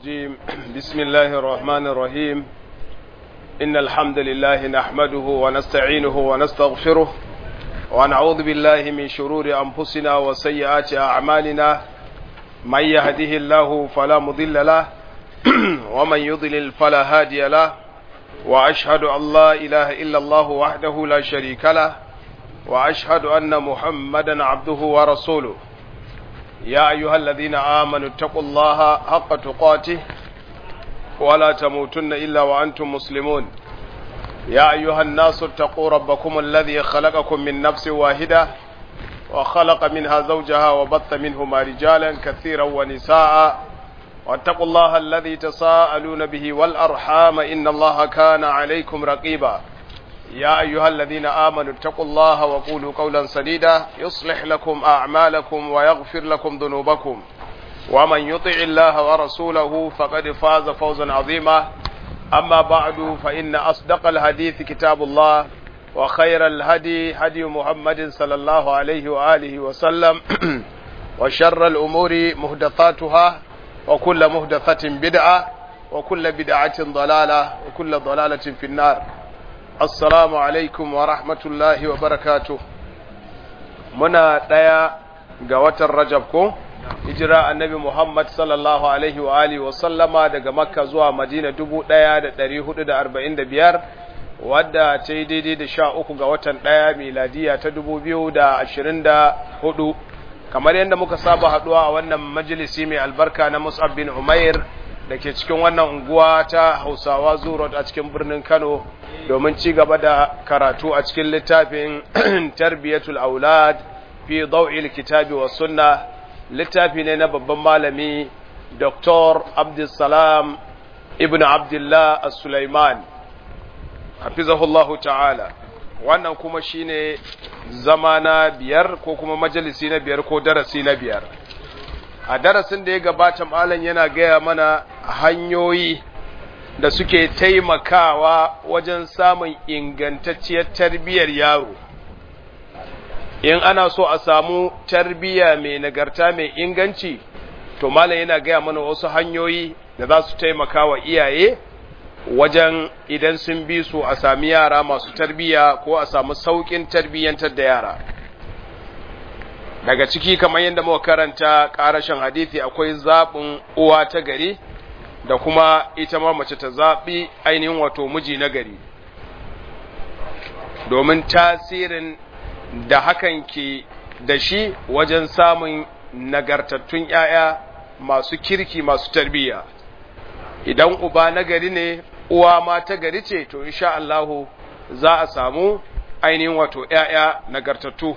الرجيم بسم الله الرحمن الرحيم إن الحمد لله نحمده ونستعينه ونستغفره ونعوذ بالله من شرور أنفسنا وسيئات أعمالنا من يهده الله فلا مضل له ومن يضلل فلا هادي له وأشهد أن لا إله إلا الله وحده لا شريك له وأشهد أن محمدا عبده ورسوله يا أيها الذين آمنوا اتقوا الله حق تقاته ولا تموتن إلا وأنتم مسلمون يا أيها الناس اتقوا ربكم الذي خلقكم من نفس واحدة وخلق منها زوجها وبث منهما رجالا كثيرا ونساء واتقوا الله الذي تساءلون به والأرحام إن الله كان عليكم رقيبا يا أيها الذين آمنوا اتقوا الله وقولوا قولا سديدا يصلح لكم أعمالكم ويغفر لكم ذنوبكم ومن يطع الله ورسوله فقد فاز فوزا عظيما أما بعد فإن أصدق الحديث كتاب الله وخير الهدي هدي محمد صلى الله عليه وآله وسلم وشر الأمور مهدثاتها وكل مهدثة بدعة وكل بدعة ضلالة وكل ضلالة في النار assalamu alaikum wa rahmatullahi wa barakatu muna ɗaya ga watan rajab ko hijira annabi muhammad sallallahu alaihi wa alihi wa sallama daga makka zuwa madina dubu ɗaya da ɗari hudu da arba'in da biyar wadda ta yi daidai da sha uku ga watan ɗaya miladiya ta dubu biyu da ashirin da hudu kamar yadda muka saba haɗuwa a wannan majalisi mai albarka na mus'ab bin umair da ke cikin wannan unguwa ta hausawa zurot a cikin birnin kano domin ci gaba da karatu a cikin littafin tarbiyatul aulad fi daw'il kitabi wa sunna littafi ne na babban malami dr abdulsalam ibn abdullah as-sulaiman hafizahullahu ta'ala wannan kuma shine zama na biyar ko kuma majalisi na biyar ko darasi na biyar a darasin da ya gabata malam yana gaya mana hanyoyi da suke taimakawa wajen samun ingantacciyar tarbiyyar yaro in ana so a samu tarbiyya mai nagarta mai inganci to malam yana gaya mana wasu hanyoyi da za su taimaka wa iyaye wajen idan sun bi su a sami yara masu tarbiyya ko a samu sauƙin tarbiyyantar da yara daga ciki kamar yadda muka karanta ƙarashin hadithi akwai zaɓin uwa ta gari da kuma ita ma mace ta zaɓi ainihin wato miji na gari domin tasirin da hakan ke da shi wajen samun nagartattun ‘ya'ya masu kirki masu tarbiyya idan uba na gari ne uwa ma ta gari ce to insha Allahu za a samu ainihin wato ‘ya'ya nagartattu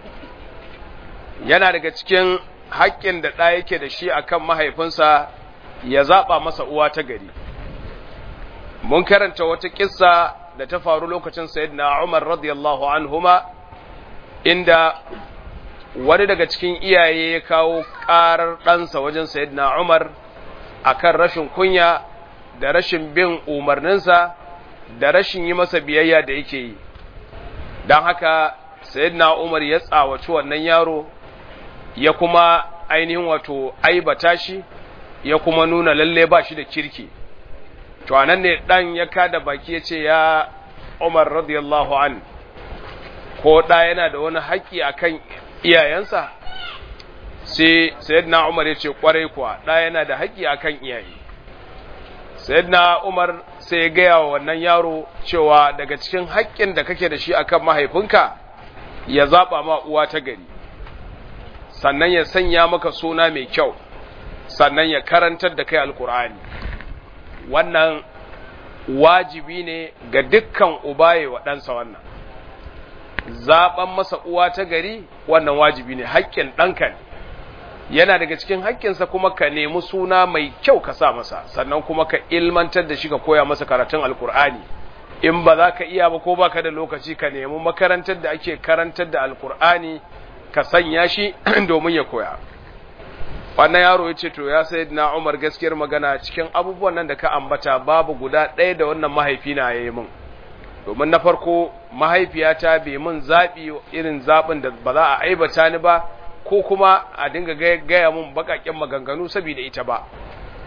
yana daga cikin haƙƙin da ɗa yake da shi akan mahaifinsa ya zaɓa masa uwa ta gari mun karanta wata ƙissa da ta faru lokacin sayyidina Umar radiyallahu anhuma inda wani daga cikin iyaye ya kawo ƙarar ɗansa wajen sayyidina Umar akan rashin kunya da rashin bin umarninsa da rashin yi masa biyayya da yake yi don haka sayyidina Umar ya tsawaci wannan yaro ya kuma ainihin wato aibata shi ya kuma nuna lalle ba shi da kirki to anan ne dan ya kada baki ya ce ya Umar radiyallahu an ko da yana da wani haƙƙi akan iyayensa sai sayyidina Umar ya ce kwarai kuwa da yana da haƙƙi akan iyaye sayyidina Umar sai ya gaya wa wannan yaro cewa daga cikin haƙƙin da kake da shi akan mahaifinka ya zaba ma uwa ta gari sannan ya sanya maka suna mai kyau sannan ya karantar da kai alkur'ani wannan wajibi ne ga dukkan ubaye wa ɗansa wannan zaɓen masa uwa ta gari wannan wajibi ne haƙƙin ɗanka ne yana daga cikin haƙƙinsa kuma ka nemi suna mai kyau ka sa masa sannan kuma ka ilmantar da shi ka koya masa karatun alkur'ani in ba za ka iya ba ko ba ka da lokaci ka nemi makarantar da ake karantar da alkur'ani ka sanya shi domin ya koya wannan yaro ya ce to ya sai na umar gaskiyar magana cikin abubuwan nan da ka ambata babu guda ɗaya da wannan mahaifina ya yi min domin na farko mahaifiyata bai min zaɓi irin zaɓin da ba za a aibata ni ba ko kuma a dinga gaya mun baƙaƙen maganganu saboda ita ba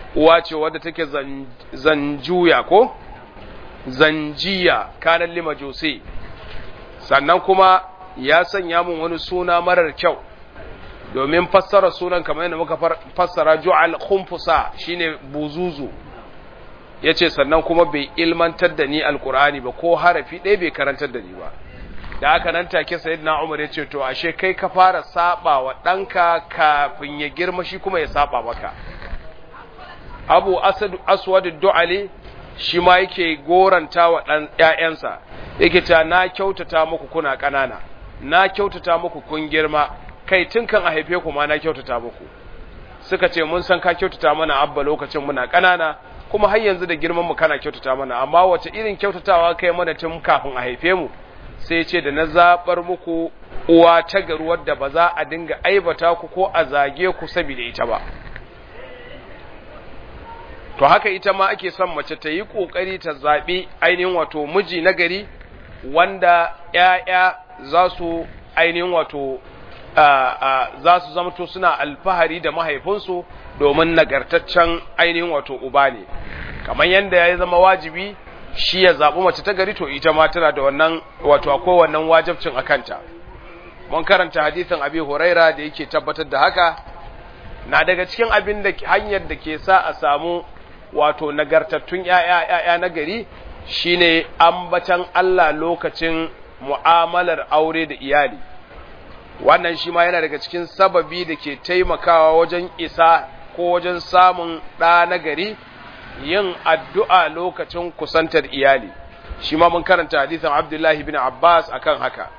uwa ce wadda take zanjuya ko zanjiya kanan lima jose sannan kuma ya sanya mun wani suna marar kyau domin fassara sunan kamar yadda muka fassara ju'al khumfusa shine buzuzu yace sannan kuma bai ilmantar da ni alqur'ani ba ko harafi ɗaya bai karantar da ni ba da haka nan take sayyidina Umar yace to ashe kai ka fara saba wa danka kafin ya girma shi kuma ya saba maka Abu Asad Aswad Du'ali shi ma yake goranta wa dan ƴaƴansa yake ta na kyautata muku kuna ƙanana na kyautata muku kun girma kai tun kan a haife ku ma na kyautata muku suka ce mun san ka kyautata mana abba lokacin muna ƙanana kuma har yanzu da girman mu kana kyautata mana amma wace irin kyautatawa kai mana tun kafin a haife mu sai ce da na zabar muku uwa ta garu wadda ba za a dinga aibata ku ko a zage ku saboda ita ba to haka ita ma ake son mace ta yi kokari ta zabi ainihin wato miji na gari wanda ƴaƴa za su ainihin wato za su zamto suna alfahari da mahaifinsu domin nagartaccen ainihin wato uba ne kamar yadda ya zama wajibi shi ya zaɓi mace ta gari to ita ma tana da wannan wato akwai wannan wajabcin a kanta mun karanta hadisin abi huraira da yake tabbatar da haka na daga cikin abin da hanyar da ke sa a samu wato nagartattun ‘ya'ya na gari shine ambatan Allah lokacin mu'amalar aure da iyali wannan shi ma yana daga cikin sababi da ke taimakawa wajen isa ko wajen samun ɗa na gari yin addu'a lokacin kusantar iyali shi ma mun karanta hadisan abdullahi bin abbas akan haka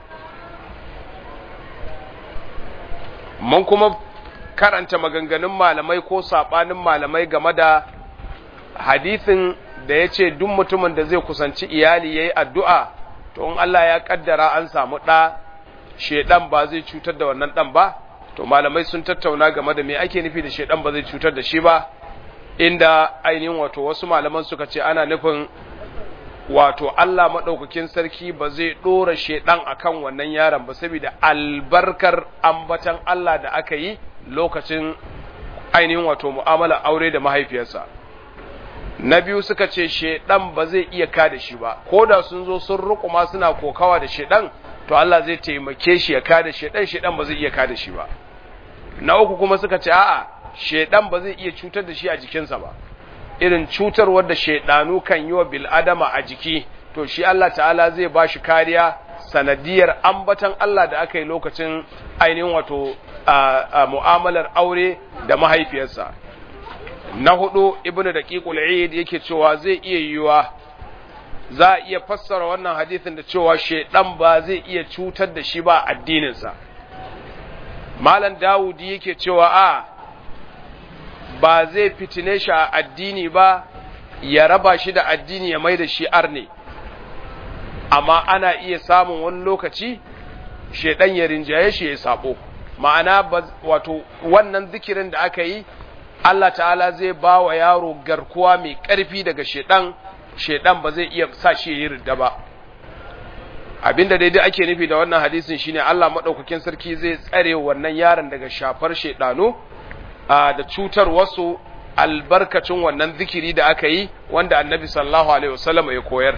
mun kuma karanta maganganun malamai ko saɓanin malamai game da hadisin da ya ce duk mutumin da zai kusanci iyali ya yi addu'a to in Allah ya ƙaddara an samu ɗa shedan ba zai cutar da wannan dan ba to malamai sun tattauna game da me ake nufi da shedan ba zai cutar da shi ba inda ainihin wato wasu malaman suka ce ana nufin wato Allah madaukakin sarki ba zai dora shedan akan wannan yaron ba saboda albarkar ambatan Allah da aka yi lokacin ainihin wato mu'amala aure da mahaifiyarsa na biyu suka ce shedan ba zai iya kada shi ba ko da sun zo sun rukuma suna kokawa da shedan to Allah zai taimake shi ya kada shedan shedan ba zai iya kada shi ba na uku kuma suka ce a'a shedan ba zai iya cutar da shi a jikinsa ba irin cutarwar da shedanu kan yi wa bil adama a jiki to shi Allah ta'ala zai ba shi kariya sanadiyar ambatan Allah da aka yi lokacin ainihin wato a mu'amalar aure da mahaifiyarsa na hudu ibnu daqiqul eid yake cewa zai iya yiwa za a iya fassara wannan hadisin da cewa shaidan ba zai iya cutar da shi ba addininsa malam dawudi yake cewa a ba zai fitine shi a addini ba ya raba shi da addini ya mai da shi arne amma ana iya samun wani lokaci shaidan ya rinjaye shi ya sabo ma'ana wato wannan zikirin da aka yi Allah ta'ala zai ba wa yaro garkuwa mai ƙarfi daga shaidan shaidan ba zai iya sa shi yi ridda ba abinda daidai ake nufi da wannan hadisin shine Allah madaukakin sarki zai tsare wannan yaron daga shafar shaidanu da cutar wasu albarkacin wannan zikiri da aka yi wanda annabi sallallahu alaihi wasallam ya koyar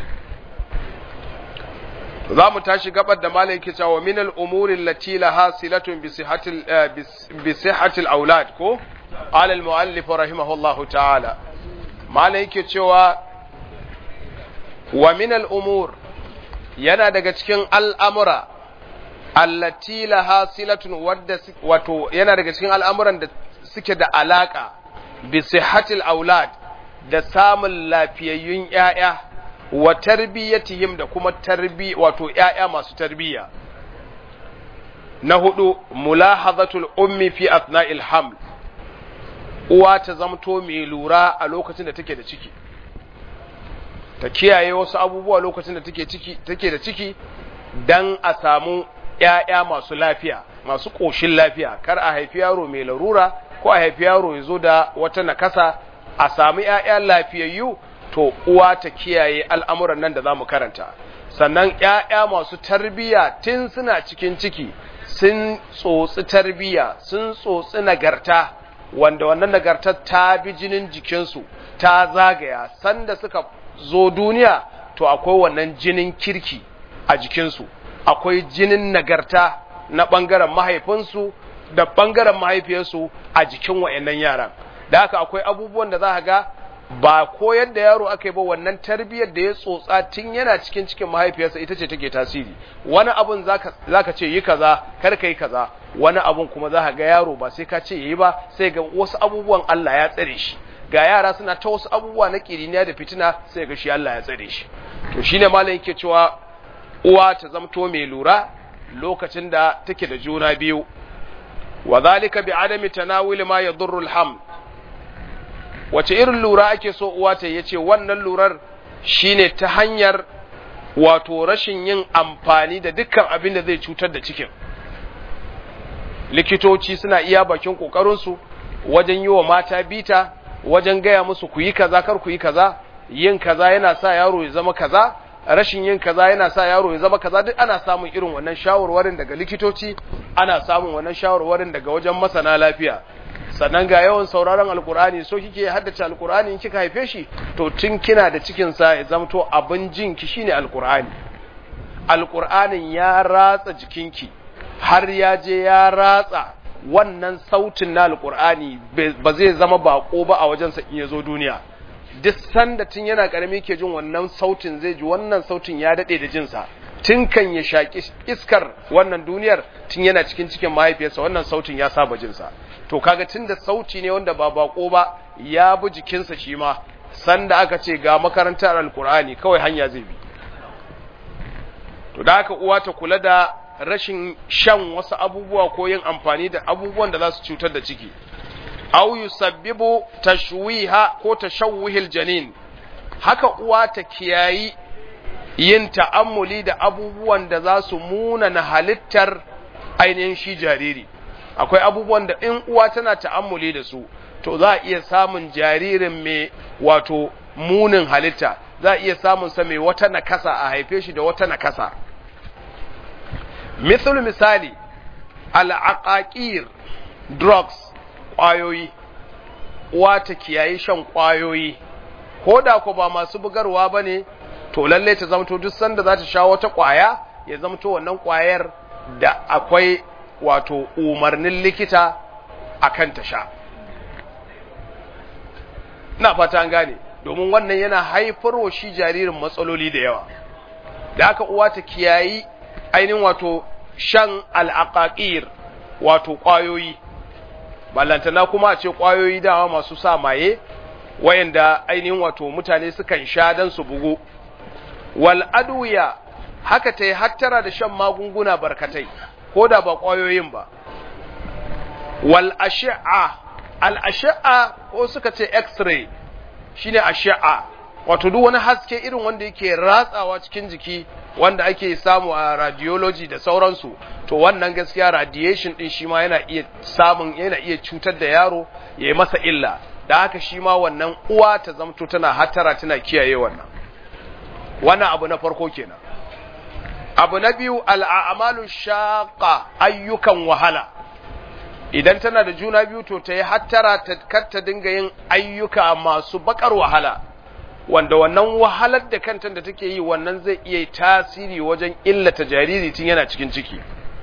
za mu tashi gabar da malai yake cewa min al-umuri allati laha silatun bi sihhatil bi sihhatil aulad ko ala al-muallif rahimahullahu ta'ala malai yake cewa wa min al'umur yana daga cikin al'amura allati laha silatun wadda wato yana daga cikin al'amuran da suke da alaƙa bi sihhatil aulad da samun lafiyayyun ‘ya'ya wa tarbiyyatihim da kuma tarbi wato ‘ya'ya masu tarbiyya na hudu mulahazatul ummi fi athna'il haml uwa ta zamto mai lura a lokacin da take da ciki ta kiyaye wasu abubuwa lokacin da take ciki take da ciki dan a samu ƴaƴa masu lafiya masu ƙoshin lafiya kar a haifi yaro mai larura ko a haifi yaro ya zo da wata nakasa a samu ƴaƴa lafiyayyu to uwa ta kiyaye al'amuran nan da za mu karanta sannan ƴaƴa masu tarbiya tun suna cikin ciki sun tsotsi tarbiya sun tsotsi nagarta wanda wannan nagartar ta bi jinin jikinsu ta zagaya sanda suka zo duniya to akwai wannan jinin kirki a jikinsu akwai jinin nagarta na ɓangaren mahaifinsu da ɓangaren mahaifiyarsu a jikin wa'annan yaran da haka akwai abubuwan da za ga ba koyar da yaro aka yi ba wannan tarbiyyar da ya tsotsa tun yana cikin cikin mahaifiyarsa ita ce take tasiri wani abun zaka ce yi kaza kar ka yi kaza wani abun kuma za ga yaro ba sai ka ce yi ba sai ga wasu abubuwan Allah ya tsare shi ga yara suna ta wasu abubuwa na kiriniya da fitina sai ga shi Allah ya tsare shi to shine malam yake cewa uwa ta zamto mai lura lokacin da take da juna biyu wa zalika bi adami tanawul ma yadurru al-ham wace irin lura ake so uwa ta yace wannan lurar shine ta hanyar wato rashin yin amfani da dukkan abin da zai cutar da cikin likitoci suna iya bakin kokarin su wajen yi wa mata bita wajen gaya musu ku yi kaza kar ku yi kaza yin kaza yana sa yaro ya zama kaza rashin yin kaza yana sa yaro ya zama kaza duk ana samun irin wannan shawarwarin daga likitoci ana samun wannan shawarwarin daga wajen masana lafiya sannan ga yawan sauraron alkur'ani so kike haddace alkur'ani in kika haife shi to tun kina da cikin sa ya zamto abin jin ki shine alkur'ani alkur'anin ya ratsa jikinki har ya je ya ratsa wannan sautin na alkur'ani ba zai zama bako ba a wajensa in ya zo duniya duk sanda tun yana karami ke jin wannan sautin zai ji wannan sautin ya dade da jinsa tun kan ya shaki iskar wannan duniyar tun yana cikin cikin mahaifiyarsa wannan sautin ya saba jinsa to kaga tun da sauti ne wanda ba bako ba ya bi jikinsa shi ma sanda aka ce ga makarantar alkur'ani kawai hanya zai bi to da haka uwa ta kula da rashin shan wasu abubuwa ko yin amfani da abubuwan da za su cutar da ciki aw yusabbibu tashwiha ko tashawwihil janin haka uwa ta kiyayi yin ta'ammuli da abubuwan da za su muna na halittar ainihin shi jariri akwai abubuwan da in uwa tana ta'ammuli da su to za a iya samun jaririn mai wato munin halitta za a iya samun sa mai wata nakasa a haife shi da wata nakasa misal misali al'aqaqir drugs ƙwayoyi uwa ta kiyayi shan ƙwayoyi ko da ko ba masu bugarwa ba ne to lalle ta zamto duk sanda za ta sha wata ƙwaya ya zamto wannan ƙwayar da akwai wato umarnin likita a kan ta sha na fata an gane domin wannan yana haifarwa shi jaririn matsaloli da yawa da aka uwa ta kiyayi ainihin wato shan al'aƙaƙir wato ƙwayoyi ballantana kuma a ce ƙwayoyi dama masu sa maye wayanda ainihin wato mutane sukan sha don su bugu wal adwiya haka ta yi hattara da shan magunguna barkatai ko da ba ƙwayoyin ba wal ashi'a al ashi'a ko suka ce x-ray shine ashi'a wato duk wani haske irin wanda yake ratsawa cikin jiki wanda ake samu a radiology da sauransu to wannan gaskiya radiation din shi ma yana iya samun yana iya cutar da yaro ya yi masa illa da haka shi ma wannan uwa ta zamto tana hatara tana kiyaye wannan wannan abu na farko kenan abu na biyu al'amalu shaqa ayyukan wahala idan tana da juna biyu to ta yi hattara ta kar ta dinga yin ayyuka masu bakar wahala wanda wannan wahalar da kanta da take yi wannan zai iya tasiri wajen illata jariri tun yana cikin ciki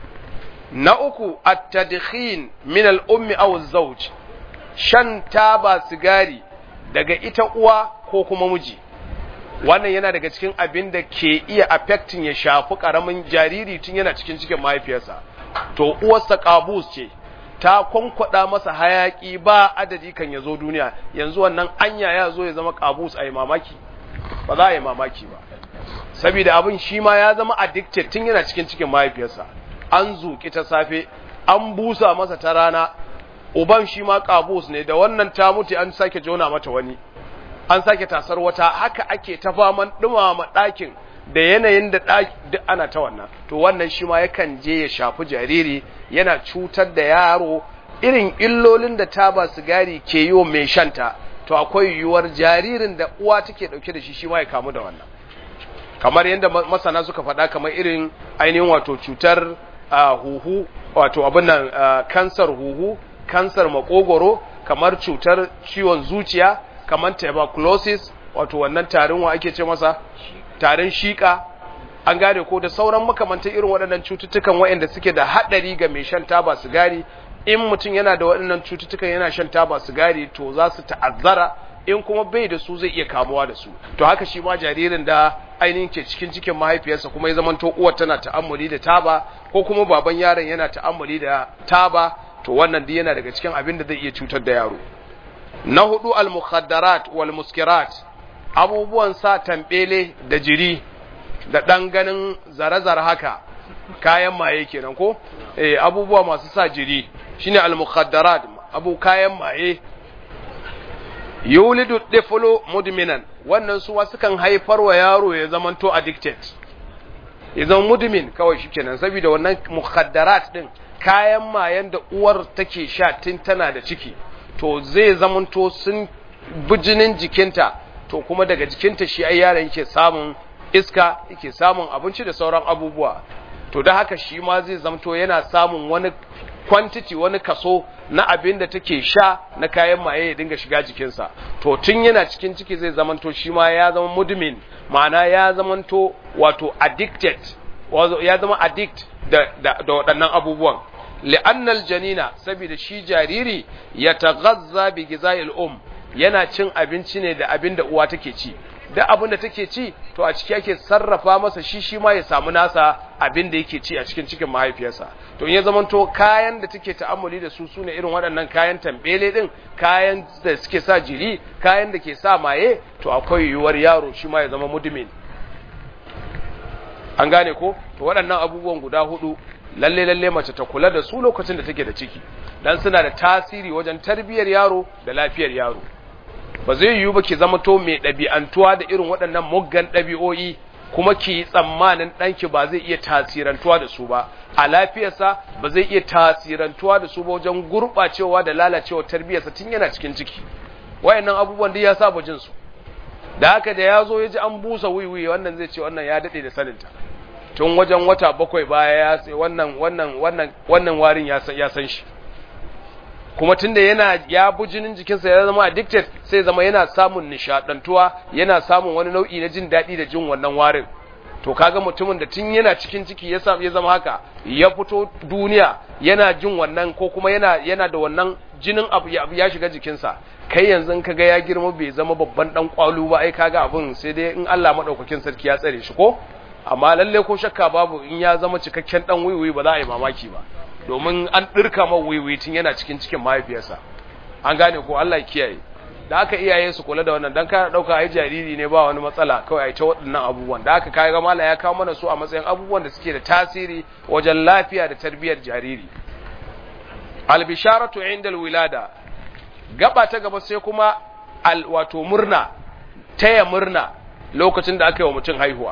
na uku at-tadkhin min al-ummi aw az-zawj shan taba sigari daga ita uwa ko kuma miji wannan yana daga cikin abin da ke iya affecting ya shafi karamin jariri tun yana cikin cikin mahaifiyarsa to uwarsa kabus ce ta kwankwada masa hayaki ba adadi kan ya zo duniya yanzu wannan anya ya zo ya zama kabus a yi mamaki ba za a yi mamaki ba saboda abin shi ma ya zama addicted tun yana cikin cikin mahaifiyarsa an zuƙi ta safe an busa masa ta rana uban shi ma kabus ne da wannan ta mutu an sake jona mata wani an sake tasar wata haka ake ta faman dumama ɗakin da yanayin da duk ana ta wannan to wannan shi ma yakan je ya shafi jariri yana cutar da yaro irin illolin da taba sigari ke yi wa mai shanta to akwai yiwuwar jaririn da uwa take dauke da shi shi ma ya kamu da wannan kamar yadda masana suka faɗa kamar irin ainihin wato cutar huhu wato abin nan kansar huhu kansar makogoro kamar cutar ciwon zuciya kamar tuberculosis wato wannan tarin wa ake ce masa tarin shika an gane ko da sauran makamantan irin waɗannan cututtukan waɗanda suke da haɗari ga mai shan taba sigari in mutum yana da waɗannan cututtukan yana shan taba sigari to za su ta'azzara in kuma bai da su zai iya kamuwa da su to haka shi ma jaririn da ainihin ke cikin cikin mahaifiyarsa kuma ya zamanto uwar tana ta'ammuli da taba ko kuma baban yaron yana ta'ammuli da taba to wannan duk yana daga cikin abin da zai iya cutar da yaro na hudu al-mukhaddarat wal muskirat abubuwan sa tambele da jiri da dan ganin zare-zare haka kayan maye kenan ko eh abubuwa masu sa jiri shine al-mukhaddarat abu kayan maye yulidu tiflu mudminan wannan su wasu kan haifar wa yaro ya zamanto addicted ya zama mudmin kawai shikenan saboda wannan mukhaddarat din kayan mayan da uwar take sha tun tana da ciki to zai zamanto sun bijinin jikinta to kuma daga jikinta shi ai yaron yake samun iska yake samun abinci da sauran abubuwa to da haka shi ma zai zamto yana samun wani quantity wani kaso na abin da take sha na kayan maye ya dinga shiga jikinsa to tun yana cikin ciki zai zamanto shi ma ya zama mudmin ma'ana ya zamanto wato addicted ya zama addict da, da, da waɗannan abubuwan li'annal janina saboda shi jariri ya taghazza bi giza'il um yana cin abinci ne da abin da uwa take ci da abin da take ci to a ciki yake sarrafa masa shi shi ma ya samu nasa abin da yake ci a cikin cikin mahaifiyarsa to in ya zamanto kayan da take ta'ammuli da su sune irin waɗannan kayan tambele din kayan da suke sa jiri kayan da ke sa maye to akwai yiwuwar yaro shi ma ya zama mudmin an gane ko to waɗannan abubuwan guda hudu lalle lalle mace ta kula da su lokacin da take da ciki dan suna da tasiri wajen tarbiyyar yaro da lafiyar yaro ba zai yiwu ba ki zama to mai ɗabi'antuwa da irin waɗannan muggan ɗabi'o'i kuma ki yi tsammanin ɗanki ba zai iya tasirantuwa da su ba a lafiyarsa ba zai iya tasirantuwa da su ba wajen gurɓacewa da lalacewa tarbiyyarsa tun yana cikin ciki wayannan abubuwan duk ya saba jin su da haka da ya zo ya ji an busa wiwi wannan zai ce wannan ya daɗe da saninta tun wajen wata bakwai baya ya sai wannan wannan wannan wannan warin ya san ya san shi kuma tunda yana ya bu jinin jikinsa ya zama addicted sai zama yana samun nishadantuwa yana samun wani nau'i na jin daɗi da jin wannan warin to kaga mutumin da tun yana cikin ciki ya samu ya zama haka ya fito duniya yana jin wannan ko kuma yana yana da wannan jinin abu ya, ya shiga jikinsa kai yanzu kaga ya girma bai zama babban dan kwalu ba ai kaga abun sai dai in Allah madaukakin sarki ya tsare shi ko amma lalle ko shakka babu in ya zama cikakken dan wiwi ba za a yi mamaki ba domin an ɗirka ma wiwi tun yana cikin cikin mahaifiyarsa an gane ko Allah kiyaye da aka iyaye su kula da wannan dan ka dauka ai jariri ne ba wani matsala kawai ai ta waɗannan abubuwan da aka kai ga mala ya kawo mana su a matsayin abubuwan da suke da tasiri wajen lafiya da tarbiyyar jariri al bisharatu inda wilada gaba ta gaba sai kuma al wato murna taya murna lokacin da aka yi wa mutum haihuwa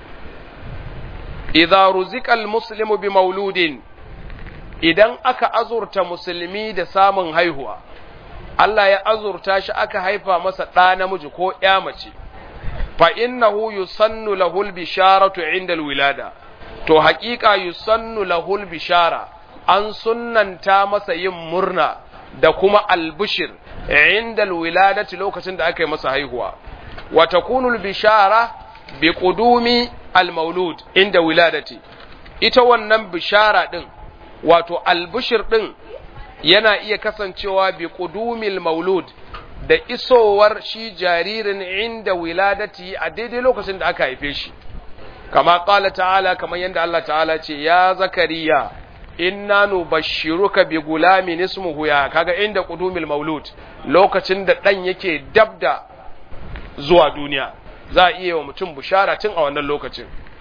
idza ruzika al muslimu bi mauludin idan aka azurta musulmi da samun haihuwa, Allah ya azurta shi aka haifa masa ɗa namiji ko ‘ya mace, fa innahu yusannu lahul bisharatu inda wilada, to haƙiƙa yusannu lahul bishara, an sunnanta masa yin murna da kuma albishir inda wiladati lokacin da aka yi masa haihuwa, wa takunul bishara bi ƙudumi al-maulud inda wiladati, ita wannan bishara ɗin wato albishir ɗin yana iya kasancewa bi ƙudumil maulud da isowar shi jaririn inda wiladati a daidai lokacin da aka haife shi kama ƙala ta'ala kamar yadda Allah ta'ala ce ya zakariya inna nubashshiruka bi gulamin ismuhu ya kaga inda ƙudumil maulud lokacin da ɗan yake dabda zuwa duniya za a iya wa mutum bushara tun a wannan lokacin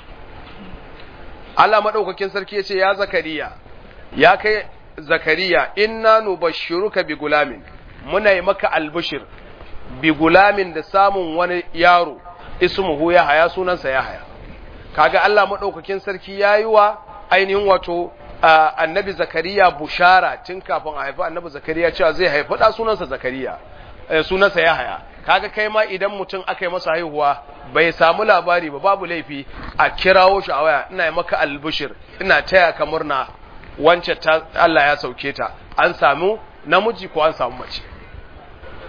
Allah maɗaukakin sarki ya ce ya zakariya ya kai zakariya inna nubashshiruka bi gulamin muna yi maka albishir bi gulamin da samun wani yaro ismuhu ya haya sunansa ya haya kaga Allah madaukakin sarki yayi wa ainihin wato annabi zakariya bushara tun kafin a haifi annabi zakariya cewa zai haifi da sunansa zakariya sunansa ya haya kaga kai ma idan mutum aka yi masa haihuwa bai samu labari ba babu laifi a kirawo shi a waya ina yi maka albishir ina taya ka murna wance ta Allah ya sauke ta an samu namiji ko an samu mace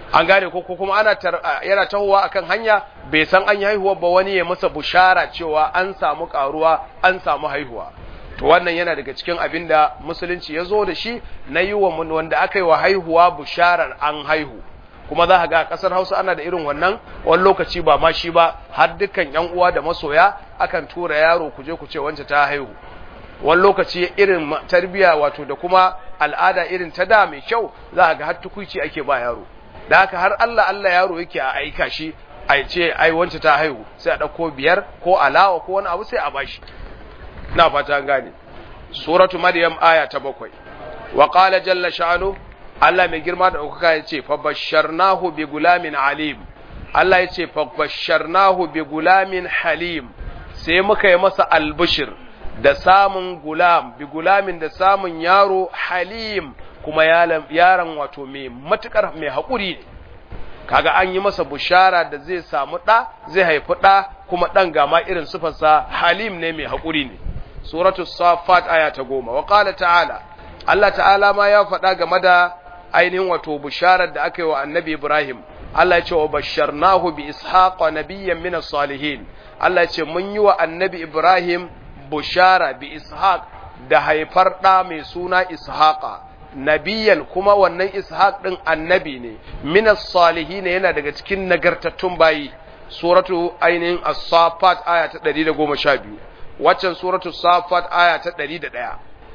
an gane ko kuma ana yana tahowa akan hanya bai san an yi haihuwa ba wani ya masa bushara cewa an samu karuwa an samu haihuwa to wannan yana daga cikin abin da musulunci ya zo da shi na yi wa wanda aka yi wa haihuwa busharar an haihu kuma za ga a ƙasar hausa ana da irin wannan wani lokaci ba ma shi ba har dukkan yan uwa da masoya akan tura yaro ku je ku ce wance ta haihu wani lokaci irin tarbiya wato da kuma al'ada irin ta da mai kyau za ga har tukuici ake ba yaro da haka har Allah Allah yaro yake a aika shi a ce ai wance ta haihu sai a ɗauko biyar ko alawa ko wani abu sai a bashi na fata gane suratu maryam aya ta bakwai wa qala jalla sha'anu Allah mai girma da ɗaukaka ya ce fa basharnahu bi gulamin alim Allah ya ce fa basharnahu bi gulamin halim sai muka yi masa albishir da samun gulam bi gulamin da samun yaro halim kuma yaron wato mai matukar mai haƙuri ne kaga an yi masa bushara da zai samu ɗa zai haifi ɗa kuma ɗan gama irin sufarsa halim ne mai haƙuri ne suratu safat aya ta goma wa qala ta'ala Allah ta'ala ma ya faɗa game da ainihin wato busharar da aka yi wa annabi Ibrahim Allah ya ce wa basharnahu bi ishaqa nabiyyan min salihin Allah ya ce mun yi wa annabi Ibrahim bushara bi ishaq da haifar ɗa mai suna ishaqa nabiyan kuma wannan ishaq ɗin annabi ne minas salihin yana daga cikin nagartattun bayi suratu ainihin as-safat aya ta 112 waccan suratu safat aya ta 101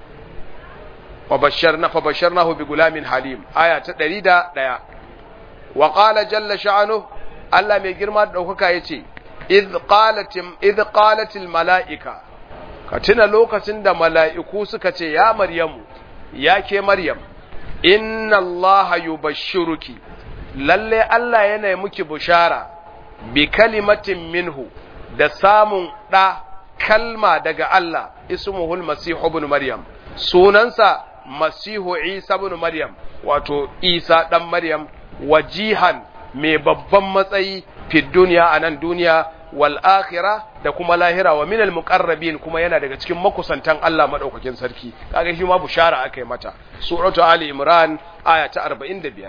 wa basharna fa basharnahu bi gulamin halim aya ta 101 wa qala jalla sha'anu Allah mai girma da daukaka yace idh qalat idh qalat al malaika ka tuna lokacin da mala'iku suka ce ya maryamu ya ke Maryam, inna Allah yubashshiruki lalle Allah yana yi muki bushara bi kalimatin minhu da samun ɗa kalma daga Allah ismuhul masihu ibn Maryam sunansa masihu Isa ibn Maryam wato Isa ɗan Maryam wajihan mai babban matsayi fi duniya a nan duniya wal akhira da kuma lahira wa minal muqarrabin kuma yana daga cikin makusantan Allah madaukakin sarki kaga shi ma bushara akai mata suratu ali imran aya ta 45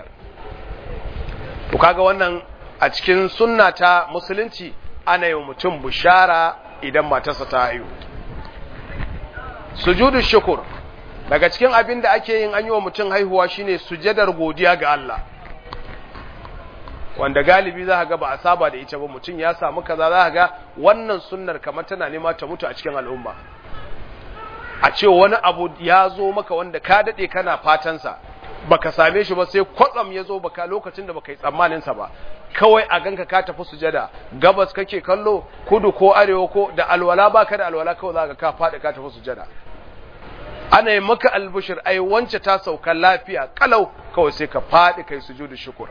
to kaga wannan a cikin sunna ta musulunci ana yi mutum bushara idan matarsa ta haihu sujudu shukur daga cikin abin da ake yin an yi wa mutum haihuwa shine sujadar godiya ga Allah wanda galibi za ga ba a saba da ita ba mutum ya samu kaza za ga wannan sunnar kamar tana nema ta mutu a cikin al'umma a ce wani abu ya zo maka wanda ka daɗe kana fatansa baka same shi ba sai kwatsam ya zo baka lokacin da baka yi tsammanin sa ba kawai a ganka ka tafi sujada gabas kake kallo kudu ko arewa ko da alwala baka da alwala kawai zaka ka faɗi ka tafi sujada ana yi maka albushir ai wance ta sauka lafiya kalau kawai sai ka faɗi kai sujudu shukur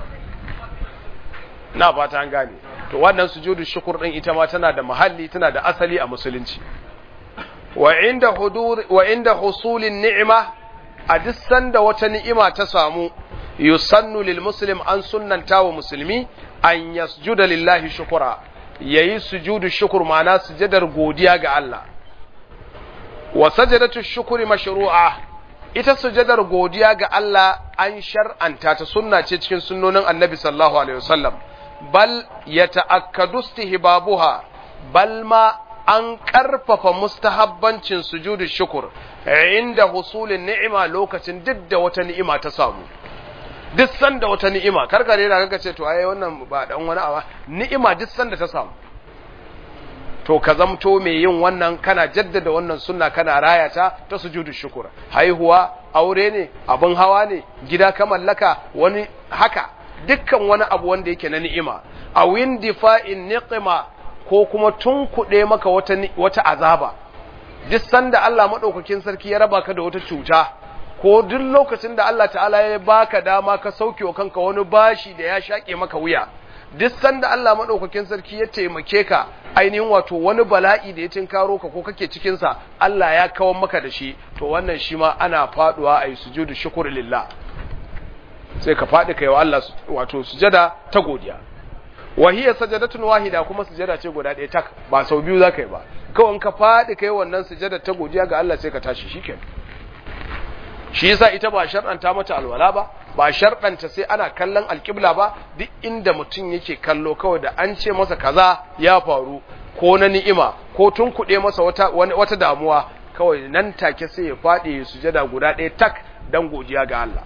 na fata an gane to wannan sujudu shukur din ita ma tana da mahalli tana da asali a musulunci wa inda hudur wa inda husulin ni'ima a duk sanda wata ni'ima ta samu yusannu lil muslim an sunnanta wa musulmi an yasjuda lillahi shukura yayi sujudu shukur ma'ana sujadar godiya ga Allah wa sajadatu shukuri mashru'a ita sujadar godiya ga Allah an shar'anta ta sunna ce cikin sunnonin Annabi sallallahu alaihi wasallam bal yata'akkadu istihbabuha bal ma an ƙarfafa mustahabbancin sujudu shukur inda husulin ni'ima lokacin duk da wata ni'ima ta samu duk sanda wata ni'ima karkare da kaga ce to ai wannan ba dan wani awa ni'ima duk sanda ta samu to ka zamto mai yin wannan kana jaddada wannan sunna kana raya ta ta sujudu shukur haihuwa aure ne abin hawa ne gida ka mallaka wani haka dukkan wani abu wanda yake na ni'ima a windifa'in niqima ko kuma tunkuɗe maka wata wata azaba duk sanda Allah madaukakin sarki ya raba ka da wata cuta ko duk lokacin da Allah ta'ala ya baka dama ka sauke wa kanka wani bashi da ya shaƙe maka wuya duk sanda Allah madaukakin sarki ya taimake ka ainihin wato wani bala'i da ya tinkaro ka ko kake cikin sa Allah ya kawar maka da shi to wannan shi ma ana faduwa ayi sujudu shukr lillah sai ka fadi kai wa Allah wato sujada ta godiya wa hiya sajadatun wahida kuma sujada ce guda ɗaya tak ba sau biyu zaka yi ba kawai ka fadi kai wannan sujada ta godiya ga Allah sai ka tashi shikenan shi yasa ita ba shar'anta mata alwala ba ba sharɗanta sai ana kallon alƙibla ba duk inda mutum yake kallo kawai da an ce masa kaza ya faru ko na ni'ima ko tun kuɗe masa wata, wata damuwa kawai nan take sai ya faɗi ya sujada guda ɗaya tak don godiya ga Allah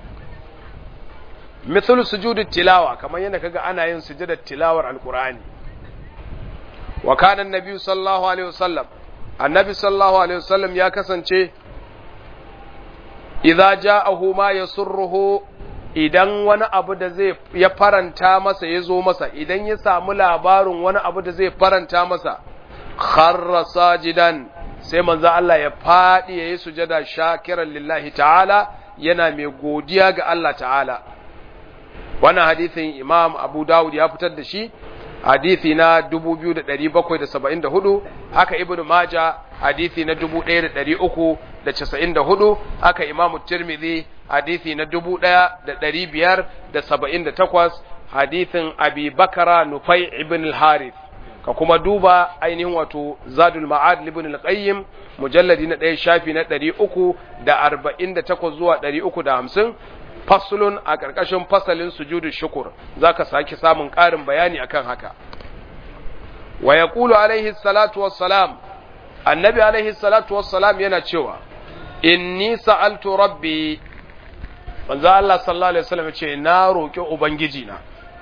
mithlu sujudi tilawa kamar yadda kaga ana yin sujudar tilawar alqur'ani wa kana annabi sallallahu alaihi wasallam annabi sallallahu alaihi wasallam ya kasance idza ja'ahu ma yasurruhu idan wani abu da zai ya faranta masa ya zo masa idan ya samu labarin wani abu da zai faranta masa kharra sajidan sai manzo Allah ya fadi yayi sujada shakiran lillahi ta'ala yana mai godiya ga Allah ta'ala wannan hadisin Imam Abu Dawud ya fitar da shi hadisi na 2774 haka Ibn Majah hadisi na 1394 haka Imam Tirmidhi hadisi na 1578 hadisin Abi Bakara Nufai ibn al-Harith ka kuma duba ainihin wato Zadul Ma'ad ibn al-Qayyim mujalladi na 1 shafi na 348 zuwa 350 faslun a ƙarƙashin fasalin sujudu shukur zaka saki samun ƙarin bayani akan haka wa yaqulu alaihi salatu wassalam annabi alaihi salatu wassalam yana cewa inni sa'altu rabbi manzo Allah sallallahu alaihi wasallam ce na roki ubangiji na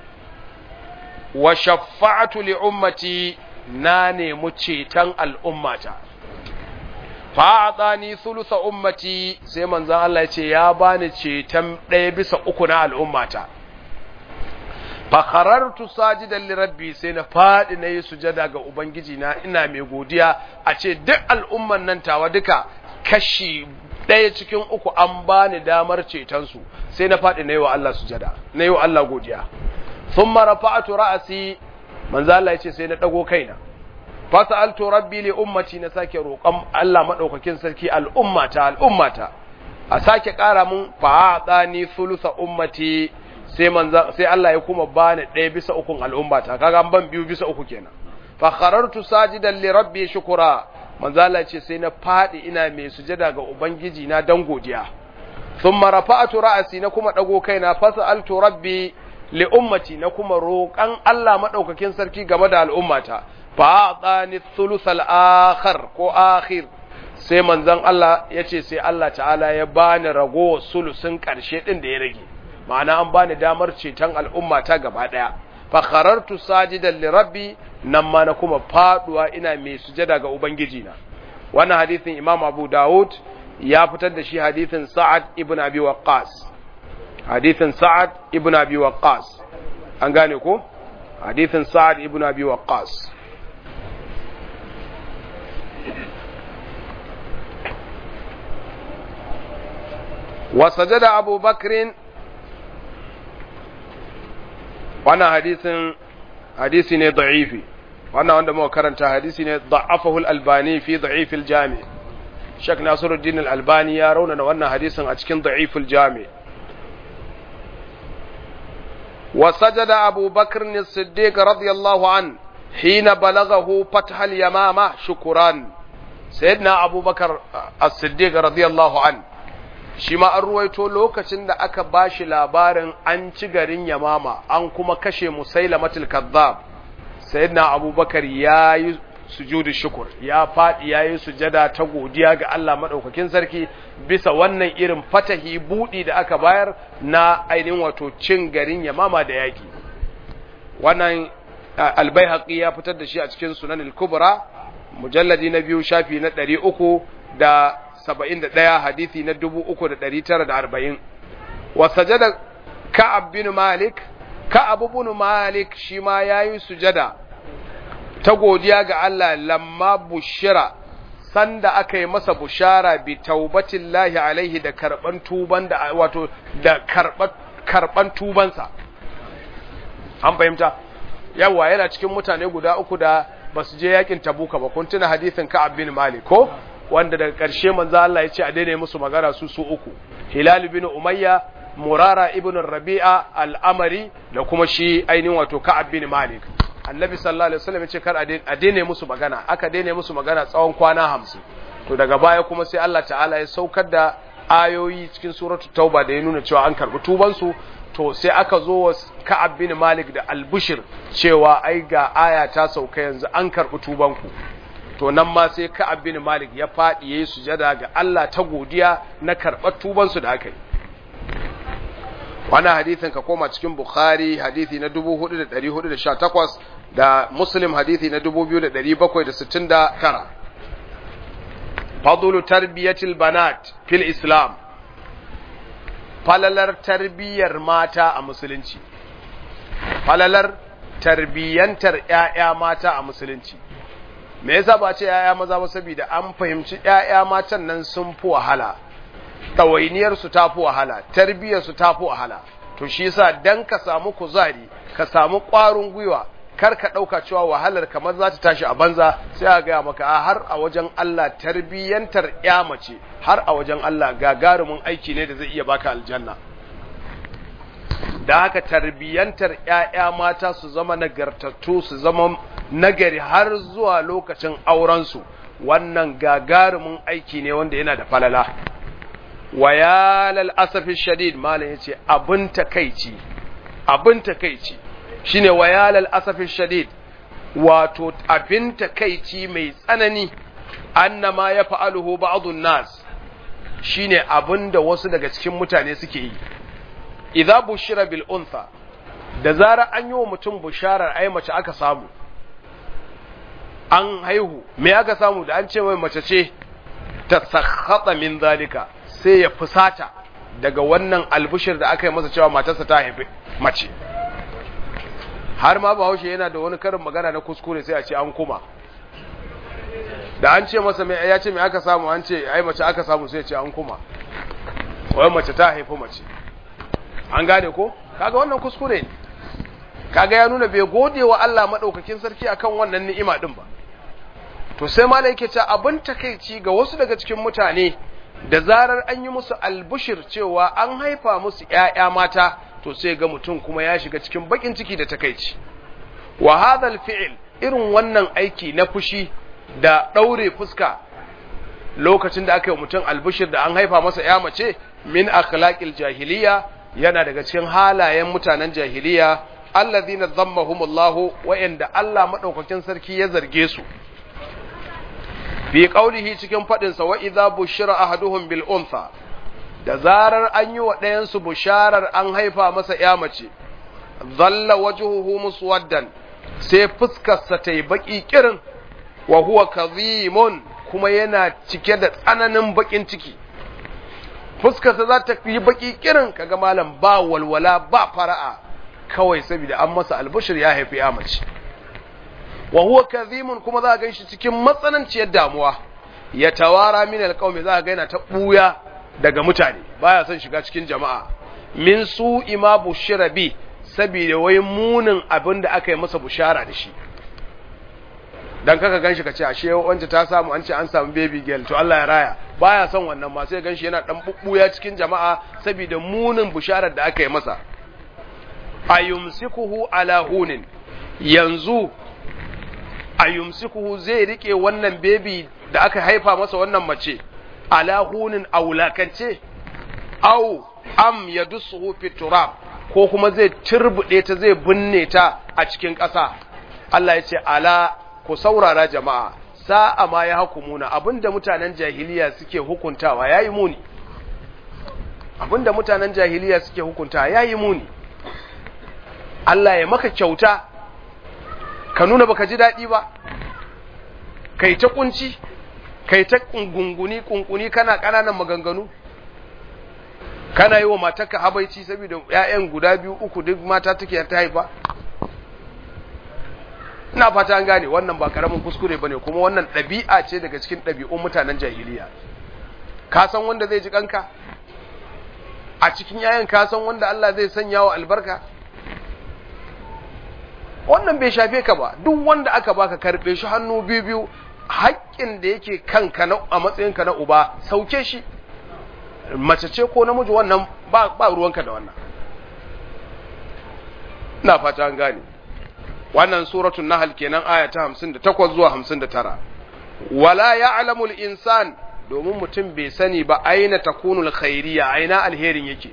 wa shaffa'tu li ummati na nemi ceton al'ummata fa'adani thulutha ummati sai manzon Allah ya ce ya bani ceton ɗaya bisa uku na al'ummata fa kharartu sajidan li rabbi sai na fadi na yi sujada ga ubangiji na ina mai godiya a ce duk al'umman nan tawa duka kashi ɗaya cikin uku an bani damar ceton su sai na fadi na yi wa Allah sujada na yi wa Allah godiya thumma rafa'tu ra'si manzo Allah ya ce sai na dago kaina fasa'altu rabbi li ummati na sake roƙon Allah madaukakin sarki al'ummata al'ummata a sake ƙara mun fa'adani thulutha ummati sai manza sai Allah ya kuma bani ɗaya bisa ukun al'ummata kaga an ban biyu bisa uku kenan fa kharartu sajidan li rabbi shukura manzo Allah ce sai na fadi ina mai sujada ga ubangiji na dan godiya thumma rafa'tu ra'si na kuma dago kaina fasa'altu rabbi li ummati na kuma roƙan Allah madaukakin sarki game da al'ummata fa'adani thuluth al-akhir ko akhir sai manzon Allah yace sai Allah ta'ala ya bani rago sulusun karshe din da ya rage ma'ana an bani damar ceton al'umma ta gaba daya fa kharartu sajidan li rabbi nan ma na kuma faduwa ina mai sujada ga ubangiji na wannan hadisin Imam Abu Dawud ya fitar da shi hadisin Sa'ad ibn Abi Waqqas hadisin Sa'ad ibn Abi Waqqas an gane ko hadisin Sa'ad ibn Abi Waqqas وسجد أبو بكر وانا حديث حديث ضعيف وانا وانا مو كرنت حديث ضعفه الألباني في ضعيف الجامع شك ناصر الدين الألباني يرون وانا حديث أتكن ضعيف الجامع وسجد أبو بكر الصديق رضي الله عنه حين بلغه فتح اليمامة شكرا سيدنا أبو بكر الصديق رضي الله عنه shi ma an ruwaito lokacin da aka ba shi labarin an ci garin yamama an kuma kashe musailamatul kazzab sayyidina abubakar ya yi sujudu shukur ya faɗi ya yi sujada ta godiya ga Allah maɗaukakin sarki bisa wannan irin fatahi buɗi da aka bayar na ainihin wato cin garin yamama da yaƙi wannan albai ya fitar da shi a cikin sunan kubra mujalladi na biyu shafi na ɗari uku da saba'in da ɗaya hadithi na dubu uku da ɗari tara da arba'in wa sajada ka'ab bin malik ka'ab bin malik shi ma ya yi sujada ta godiya ga Allah lamma bushira sanda aka yi masa bushara bi taubatin lahi alaihi da karɓan tuban da wato da karɓan tubansa an fahimta yawa yana cikin mutane guda uku da ba su je yakin tabuka ba kun tuna hadithin ka'ab bin malik ko wanda daga ƙarshe manzo Allah ya ce a daina musu magana su su uku Hilal bin Umayya Murara ibn Rabi'a al-Amari da kuma shi ainihin wato Ka'ab bin Malik Annabi sallallahu alaihi wasallam ya ce kar a daina musu magana aka daina musu magana tsawon kwana 50 to daga baya kuma sai Allah ta'ala ya saukar da ayoyi cikin suratul tauba da ya nuna cewa an karbi tubansu to sai aka zo wa Ka'ab bin Malik da Al-Bushir cewa ai ga aya ta sauka yanzu an karbi tubanku to nan ma sai Ka'ab bin Malik ya fadi yayi sujada ga Allah ta godiya na karbar tubansu da aka yi wannan hadisin ka koma cikin Bukhari hadisi na 4418 da Muslim hadisi na 2769 fadlu tarbiyatil banat fil islam falalar tarbiyyar mata a musulunci falalar tarbiyyantar ƴaƴa mata a musulunci me yasa ba ce ƴaƴa maza ba saboda an fahimci ƴaƴa matan nan sun fi wahala ɗawainiyar su ta fi wahala tarbiyyar su ta fi wahala to shi yasa dan ka samu kuzari ka samu ƙwarin gwiwa kar ka ɗauka cewa wahalar kamar za ta tashi a banza sai a gaya maka har a wajen Allah tarbiyyantar ya mace har a wajen Allah gagarumin aiki ne da zai iya baka aljanna da haka tarbiyyantar ‘ya'ya mata su zama nagartattu su zama nagari har zuwa lokacin aurensu wannan gagarumin aiki ne wanda yana da falala wa ya lal'asafin shadid malam ya ce abin takaici abin takaici shine wayalal asafin shadid wato abin takaici mai tsanani annama ya fa'aluhu ba'dun nas shine abinda wasu daga cikin mutane suke yi idza bushira bil untha da zara an yi wa mutum busharar ai mace aka samu an haihu me aka samu da an ce mai mace ce ta sakhata min zalika sai ya fusata daga wannan albushir da aka yi masa cewa matarsa ta haifi mace har ma bahaushe yana da wani karin magana na kuskure sai a ce an kuma da an ce masa mai ya ce mai aka samu an ce ai mace aka samu sai ce an kuma wai mace ta haifi mace an gane ko kaga wannan kuskure ne kaga ya nuna bai gode wa Allah madaukakin sarki akan wannan ni'ima din ba to sai malai yake cewa abin takeici ga wasu daga cikin mutane da zarar an yi musu albushir cewa an haifa musu ƴaƴa mata to sai ga mutum kuma ya shiga cikin bakin ciki da takeici wa hadha fi'l irin wannan aiki na fushi da daure fuska lokacin da aka yi mutum albushir da an haifa masa ƴa mace min akhlaqil jahiliya yana daga cikin halayen mutanen jahiliya alladhina dhammahumullahu wa inda Allah madaukakin sarki ya zarge su fi qaulihi cikin fadin sa wa idza bushira ahaduhum bil untha da zarar an yi wa ɗayan su busharar an haifa masa ya mace dhalla wajhuhu muswaddan sai fuskar sa tayi baki kirin wa huwa kadhimun kuma yana cike da tsananin bakin ciki fuskarsa za ta yi baki kirin kaga malam ba walwala ba fara'a kawai saboda an masa albushir ya haifi ya mace wa huwa kadhimun kuma za ga shi cikin matsananciyar damuwa ya tawara min alqaumi za ga yana ta buya daga mutane baya son shiga cikin jama'a min su ima bushira bi saboda wai munin abin da aka yi masa bushara da shi dan kaka ganshi ka ce ashe wanda ta samu an ce an samu baby girl to Allah ya raya baya son wannan ma sai ganshi yana dan bubbuya cikin jama'a saboda munin bisharar da aka yi masa ayumsikuhu ala hunin yanzu ayumsikuhu zai rike wannan baby da aka haifa masa wannan mace ala hunin aulakance au am yadussuhu fi turab ko kuma zai turbude ta zai binne ta a cikin ƙasa Allah ya ce ala ku saurara jama'a sa'a ma ya hukumuna abinda mutanen jahiliya suke hukuntawa yayi muni abinda mutanen jahiliya suke hukuntawa yayi muni Allah ya maka kyauta ka nuna baka ji daɗi ba kai ta kunci kai ta gunguni kunkuni kana ƙananan maganganu kana yi wa matarka habaici saboda ‘ya'yan guda biyu uku duk mata take ta haifa ina fata an gane wannan ba karamin kuskure bane kuma wannan ɗabi'a ce daga cikin ɗabi'un mutanen jahiliya ka san wanda zai ji kanka a cikin yayan ka san wanda Allah zai sanya wa albarka wannan bai shafe ka ba duk wanda aka baka karbe shi hannu biyu biyu haƙƙin da yake kanka na a matsayinka na uba sauke shi mace ce ko namiji wannan ba ba ruwanka da wannan ina fata an gane wannan suratul nahl kenan aya ta 58 zuwa 59 wala ya'lamul insan domin mutum bai sani ba aina takunul khairiyya aina alherin yake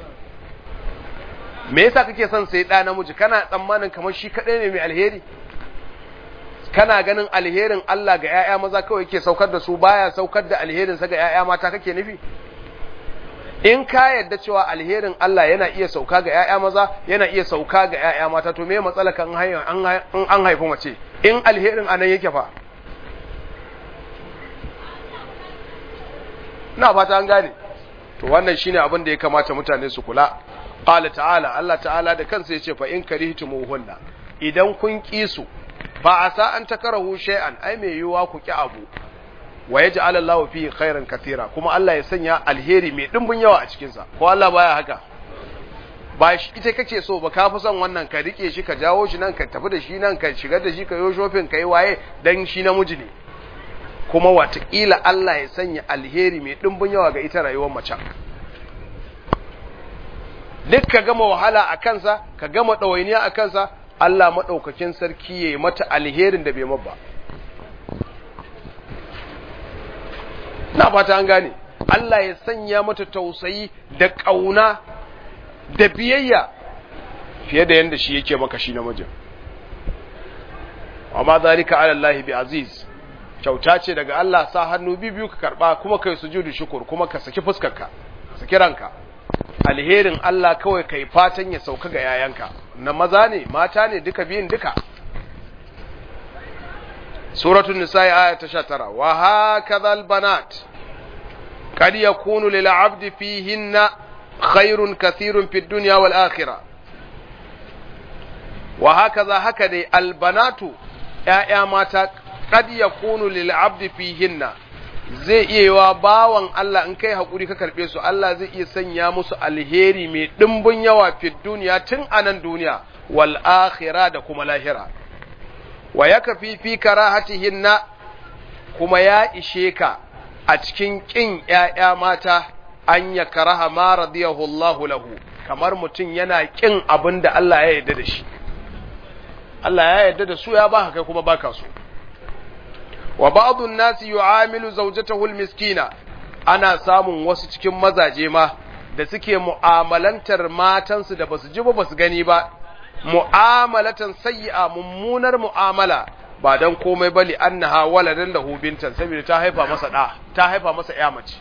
me yasa kake son sai ɗa namiji kana tsammanin kamar shi kaɗai ne mai alheri kana ganin alherin Allah ga ‘ya'ya maza kawai yake saukar da su baya saukar da alherinsa ga ‘ya'ya mata kake nufi in ka yadda cewa alherin Allah yana iya sauka ga ‘ya'ya maza yana iya sauka ga ‘ya'ya mata to me matsala kan an haifi mace in alherin anan yake fa na fata an gane to wannan shine abin da ya kamata mutane su kula qala ta'ala Allah ta'ala da kansa yace fa in karihtumuhunna idan kun ki su fa asa an takarahu shay'an ai me yiwa ku ki abu wa yaj'al Allahu fihi khairan katira kuma Allah ya sanya alheri mai dimbin yawa a cikin sa ko Allah baya haka ba shi ita kake so ba ka fi son wannan ka rike shi ka jawo shi nan ka tafi da shi nan ka shigar da shi ka yo shopping ka yi waye dan shi namiji ne kuma watakila Allah ya sanya alheri mai dimbin yawa ga ita rayuwar macen duk ka gama wahala a kansa ka gama ɗawainiya a kansa Allah maɗaukakin sarki ya yi mata alherin da bai mabba na fata an gane Allah ya sanya mata tausayi da ƙauna da biyayya fiye da yadda shi yake maka shi namijin amma zalika ala Allah bi aziz kyauta ce daga Allah sa hannu biyu ka karba kuma kai sujudu shukur kuma ka saki fuskarka saki ranka alherin Allah kawai kai fatan ya sauka ga yayanka na maza ne mata ne duka biyun duka suratul nisa'i aya ta 19 wa hakadha banat kad yakunu lil 'abdi fihinna khairun kathirun fid dunya wal akhirah wa hakaza haka dai albanatu ‘ya'ya mata kad yakunu lil 'abdi fihinna zai iya yiwa bawan Allah in kai haƙuri ka karɓe su Allah zai iya sanya musu alheri mai ɗimbin yawa fi duniya tun a nan duniya wal akhira da kuma lahira wa ya kafi fi karahatihinna kuma ya ishe ka a cikin ƙin ‘ya'ya mata an ya karaha ma radiyahu Allah lahu kamar mutum yana ƙin abin da Allah ya yarda da shi Allah ya yarda da su ya ba kai kuma baka so wa ba'dun nasi yu'amilu zawjatahu al-miskina ana samun wasu cikin mazaje ma da suke mu'amalantar matansu da basu ji ba basu gani ba mu'amalatan sayyi'a mummunar mu'amala ba dan komai ba li annaha waladan lahu bintan saboda ta haifa masa da ta haifa masa ya mace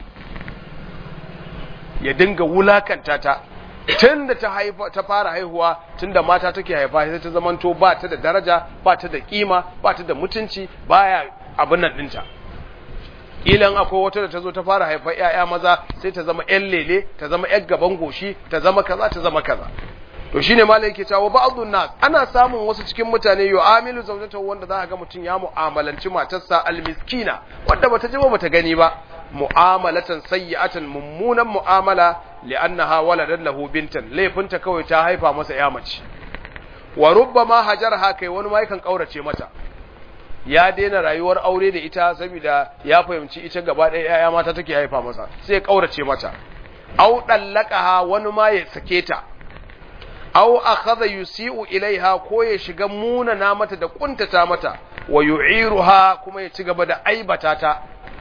ya dinga wulakanta ta tunda ta haifa ta fara haihuwa tunda mata take haifa sai ta zamanto ba ta da daraja ba ta da kima ba ta da mutunci baya abin nan dinta ilan akwai wata da ta zo ta fara haifar ‘ya'ya maza sai ta zama ‘yan lele ta zama ‘yan gaban goshi ta zama kaza ta zama kaza to shine malai yake cewa ba'dun nas ana samun wasu cikin mutane yu'amilu zawjatahu wanda za ga mutum ya mu'amalanci matarsa almiskina wanda bata ji ba bata gani ba mu'amalatan sayyi'atan mummunan mu'amala li'annaha waladan lahu bintan laifinta kawai ta haifa masa ya mace wa rubbama hajarha kai wani ma yakan kaurace mata ya daina rayuwar aure da ita saboda ya fahimci ita gaba ɗaya ‘ya'ya mata take haifa masa sai ya ƙaurace mata, au ɗallaka wani ma ya sake ta, au akhadha yusi'u ilaiha ko ya shiga munana mata da kuntata mata wa yu'iruha kuma ya ci gaba da aibata ta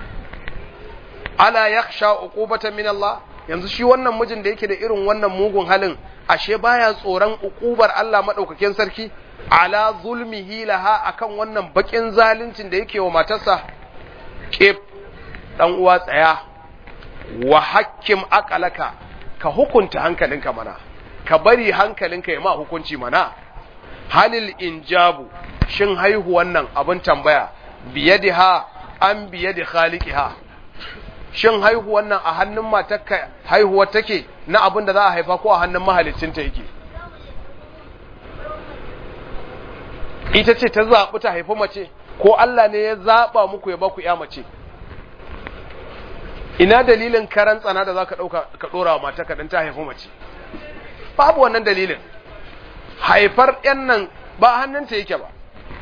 ala yakhsha uqubata min Allah yanzu shi wannan mijin da yake da irin wannan mugun halin ashe baya tsoron uqubar Allah madaukakin sarki ala zulmihi laha akan wannan bakin zaluncin da yake wa matarsa kif dan uwa tsaya wa hakkim aqalaka ka hukunta hankalinka mana ka bari hankalinka ya ma hukunci mana halil injabu shin haihuwan nan abin tambaya biyadiha an biyadi khaliqiha shin haihuwan nan a hannun matarka haihuwar take na abin da za a haifa ko a hannun mahaliccinta yake ita ce ta zaɓi ta haifi mace ko Allah ne ya zaɓa muku ya baku ya mace ina dalilin karan tsana da za ka ɗauka ka ɗora wa mata ka ta haifi mace babu wannan dalilin haifar ‘yan nan ba hannunta yake ba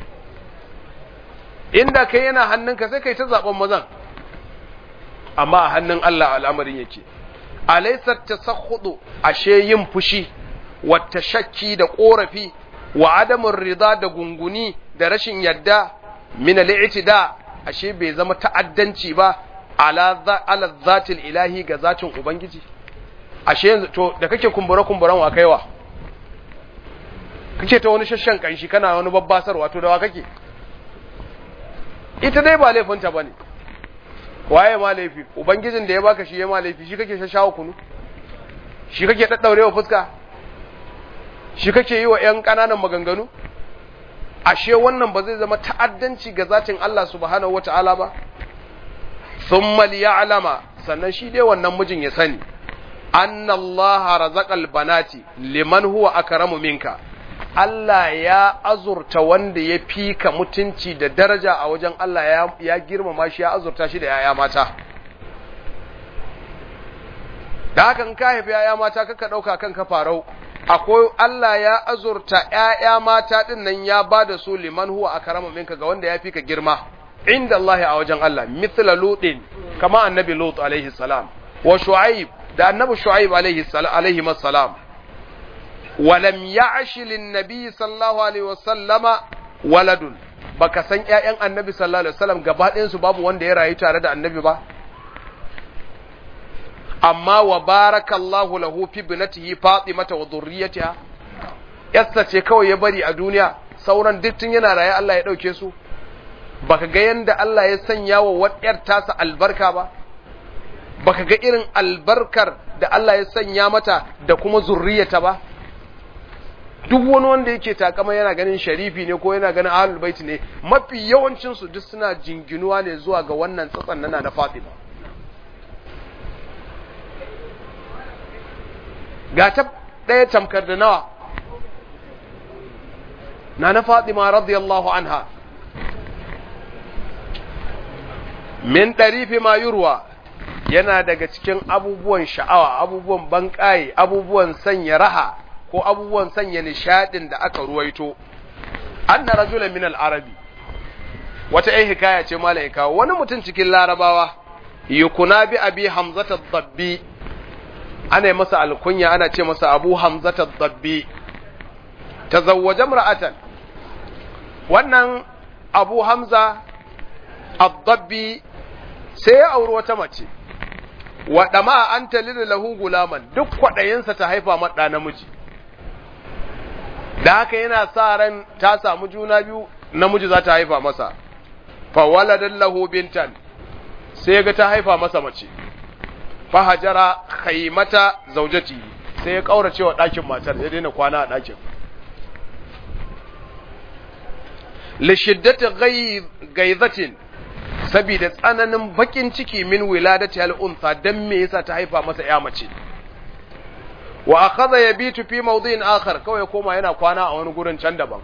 inda kai yana hannunka sai kai ta zaɓen mazan amma a hannun Allah al'amarin yake alaisar ta sakhudu ashe yin fushi wata shakki da ƙorafi wa adamun rida da gunguni da rashin yadda min al'itida ashe bai zama ta'addanci ba ala ala zatil ilahi ga zatin ubangiji ashe yanzu to da kake kumbura kumburan wa kaiwa kake ta wani shashan kanshi kana wani babbasar wato da wa kake ita dai ba laifinta bane waye ma laifi ubangijin da ya baka shi ya ma laifi shi kake shashawa kunu shi kake daddaurewa fuska shi kake yi wa ƴan ƙananan maganganu ashe wannan ba zai zama ta'addanci ga zatin Allah subhanahu wata'ala ba thumma liya'lama sannan shi dai wannan mijin ya sani anna Allah razaqal banati liman huwa akramu minka Allah ya azurta wanda ya fika mutunci da daraja a wajen Allah ya, ya girmama shi ya azurta shi da yaya mata da haka in ka haifi yaya mata kaka ɗauka kan ka farau akwai Allah ya azurta ‘ya'ya mata ɗin nan ya ba da su liman huwa a karama minka ga wanda ya fi ka girma, inda Allah a wajen Allah, mithla Lutin, kama annabi Lut alaihi salam, wa Shu'aib da annabi Shu'aib alaihi salam. Walam ya ashilin nabi sallallahu alaihi wasallama waladun, baka san ‘ya'yan annabi sallallahu alaihi wasallam gaba ɗayansu babu wanda ya rayu tare da annabi ba? amma wa barakallahu lahu fi binatihi Fatimata wa dhurriyyatiha yassa ce kawai ya bari a duniya sauran duk tun yana raye Allah ya dauke su baka ga yanda Allah ya sanya wa wadiyar tasa albarka ba baka ga irin albarkar da Allah ya sanya mata da kuma zurriyata ba duk wani wanda yake takama yana ganin sharifi ne ko yana ganin ahlul bait ne mafi yawancin su duk suna jinginuwa ne zuwa ga wannan tsatsan nana na Fatima ga ta ɗaya tamkar da nawa na na fatima radiyallahu anha min ɗarifi ma yurwa yana daga cikin abubuwan sha'awa abubuwan banƙaye abubuwan sanya raha ko abubuwan sanya nishaɗin da aka ruwaito an na rajula min al'arabi wata ‘yan hikaya ce mala'ika wani mutum cikin larabawa yukuna bi abi hamzata dabbi ana yi masa alkunya ana ce masa abu hamzata dabbi ta zawwaje mura'atan wannan abu hamza addabbi sai ya auri wata mace waɗa ma an talila lahu gulaman duk kwaɗayinsa ta haifa maɗa namiji da haka yana sa ran ta samu juna biyu namiji za ta haifa masa fawaladan lahu bintan sai ga ta haifa masa mace fahajara khaimata zaujati sai ya kaurace wa ɗakin matar ya daina kwana a ɗakin li shiddati gaizatin saboda tsananin bakin ciki min wiladati al unsa dan me yasa ta haifa masa ya mace wa akhadha yabitu fi mawdin akhar kawai koma yana kwana a wani gurin can daban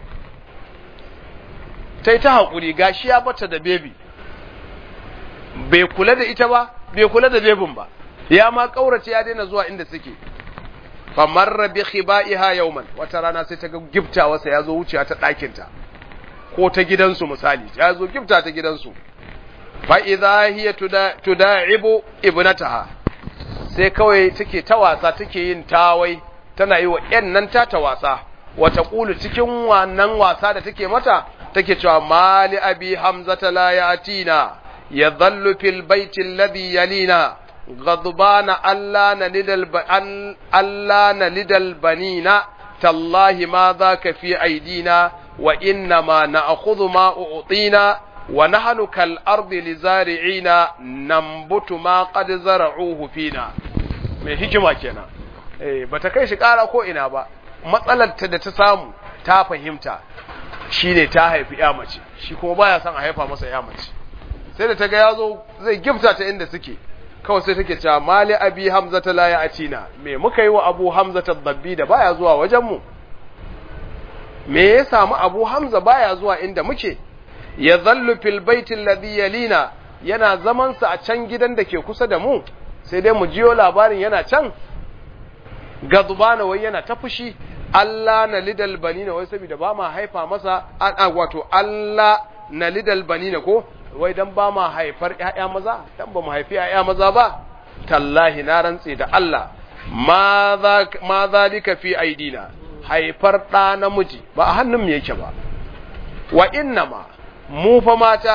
tai ta hakuri gashi ya bata da baby bai kula da ita ba bai kula da bebin ba ya ma kaurace ya daina zuwa inda suke famarra bi khibaiha yawman wata rana sai ta ga giftawarsa ya zo wucewa ta ɗakinta ko ta gidansu misali ya zo gifta ta gidansu fa idza hiya tuda'ibu ibnataha sai kawai take ta wasa take yin tawai tana yi wa ƴan nan ta ta wasa wata kulu cikin wannan wasa da take mata take cewa mali abi hamzata la yatina yadhallu fil baiti alladhi yalina غضبان ألا نلد الب... ألا نلد البنين تالله ما ذاك في أيدينا وإنما نأخذ ما أعطينا ونحن كالأرض لزارعين ننبت ما قد زرعوه فينا mai hikima kenan eh bata kai shi ƙara ko ina ba matsalar ta da ta samu ta fahimta shine ta haifi ya mace shi kuma baya son a haifa masa ya mace sai da ta ga yazo zai gifta ta inda suke kawai sai take cewa mali abi hamza ta la atina me muka yi wa abu hamza ta dabbi da baya zuwa wajen mu me ya samu abu hamza baya zuwa inda muke ya zallu fil baiti alladhi yalina yana zaman sa a can gidan da ke kusa da mu sai dai mu jiyo labarin yana can gadubana wai yana ta fushi Allah na lidal banina wai saboda ba ma haifa masa an wato Allah na lidal banina ko wai dan ba ma haifar ƴaƴa maza dan ba mu haifi ƴaƴa maza ba tallahi na rantse da Allah ma za ma zalika fi aidina haifar ɗa namiji ba a hannun mu yake ba wa innama mu fa mata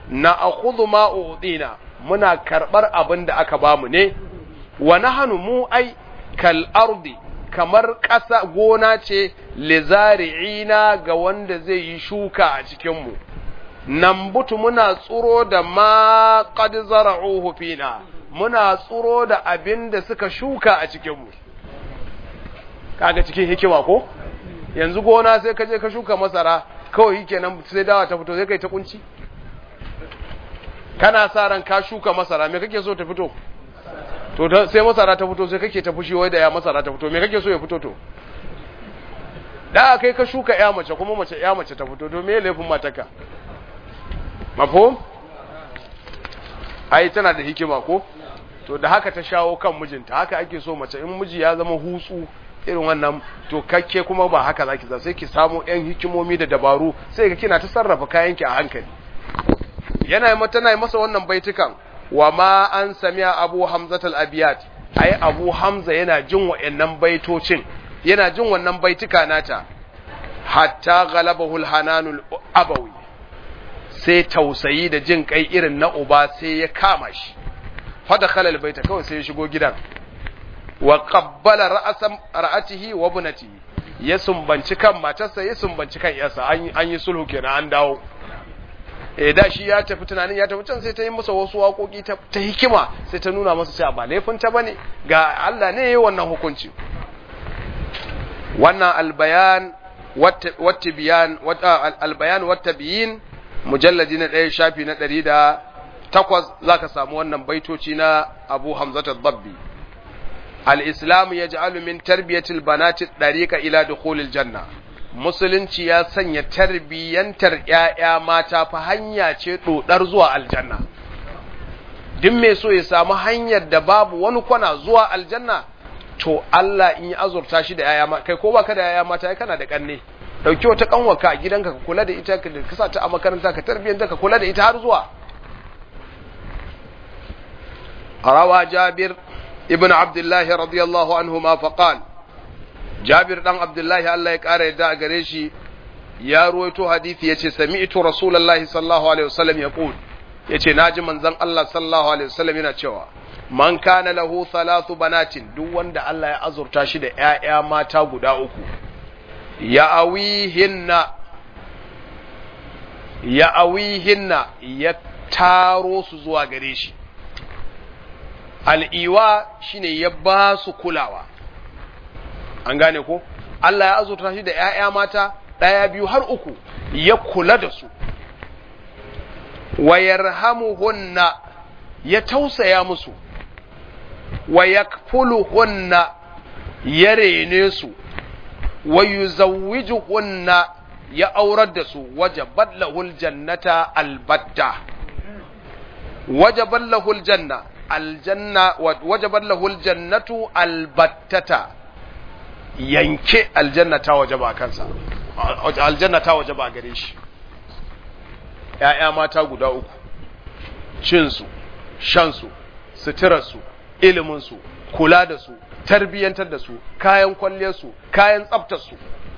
na akhudhu ma udina muna karbar abin da aka bamu ne wa nahnu mu ai kal ardi kamar ƙasa gona ce lizari'ina ga wanda zai yi shuka a cikin mu nambutu muna tsuro da ma qad zara'uhu fina muna tsuro da abin da suka shuka a cikin mu kaga cikin hikima ko yanzu gona sai ka je ka shuka masara kawai kenan sai dawa ta fito sai kai ta kunci kana sa ran ka shuka masara me kake so ta fito to sai masara ta fito sai kake ta fushi wai da ya masara ta fito me kake so ya fito to da kai ka shuka ya mace kuma mace ya mace ta fito to me laifin mataka mafhum ai tana da hikima ko to da haka ta shawo kan mijinta haka ake so mace in miji ya zama hutsu irin wannan to kakke kuma ba haka zaki za sai ki samu yan hikimomi da dabaru sai ka kina ta sarrafa kayanki a hankali yana yi tana yi masa wannan baitukan wa ma an samiya abu hamzat al-abiyat ai abu hamza yana jin wa'annan baitocin yana jin wannan baituka nata hatta ghalabahu al-hananul abawi sai tausayi da jin kai irin na uba sai ya kama shi fa dakhala al-baita kawai sai ya shigo gidan wa qabbala ra'san ra'atihi wa ibnatihi ya sumbanci kan matarsa ya sumbanci kan yarsa an yi sulhu kenan an dawo eh da shi ya tafi tunanin ya tafi can sai ta yi masa wasu waƙoƙi ta hikima sai ta nuna masa cewa ba laifin ta bane ga Allah ne yayi wannan hukunci wannan albayan wata biyan albayan wata biyin mujalladi na ɗaya shafi na ɗari da takwas za ka samu wannan baitoci na abu hamzata babbi al-islam ya ja'alu min tarbiyatil banati ɗariƙa ila dukhulil janna musulunci ya sanya tarbiyyantar ‘ya'ya mata fa hanya ce ɗoɗar zuwa aljanna. Duk mai so ya samu hanyar da babu wani kwana zuwa aljanna, to Allah in yi azurta shi da ‘ya'ya mata, kai ko baka da ‘ya'ya mata ya kana da ƙanne, ɗauki wata ƙanwaka a gidanka ka kula da ita, ka sa ta a makaranta ka tarbiyyanta ka kula da ita har zuwa. Rawa Jabir ibn Abdullahi radiyallahu anhu ma faqal Jabir dan Abdullahi Allah ya ƙara yadda a gare shi ya ruwaito hadisi yace sami'tu Rasulullahi sallallahu alaihi wasallam yaqul yace naji manzon Allah sallallahu alaihi wasallam yana cewa man kana lahu thalathu banatin duk wanda Allah ya azurta shi da ƴaƴa mata guda uku ya awihinna ya awihinna ya taro su zuwa gare shi al'iwa shine ya ba su kulawa an gane ko Allah ya azurta shi da ‘ya'ya mata ɗaya biyu har uku ya kula da su wa yarhamuhunna ya tausaya musu wa yakfuluhunna ya rene su wa yuzawwijuhunna ya aurar da su wajabat lahul jannata albatta wajabat lahul janna aljanna wajabat lahul jannatu albattata yanke aljanna ta waje ba kansa aljanna ta waje ba gare shi ‘ya'ya mata guda uku cinsu shansu suturarsu iliminsu kula da su tarbiyyantar da su kayan kwalliyarsu kayan tsaftarsu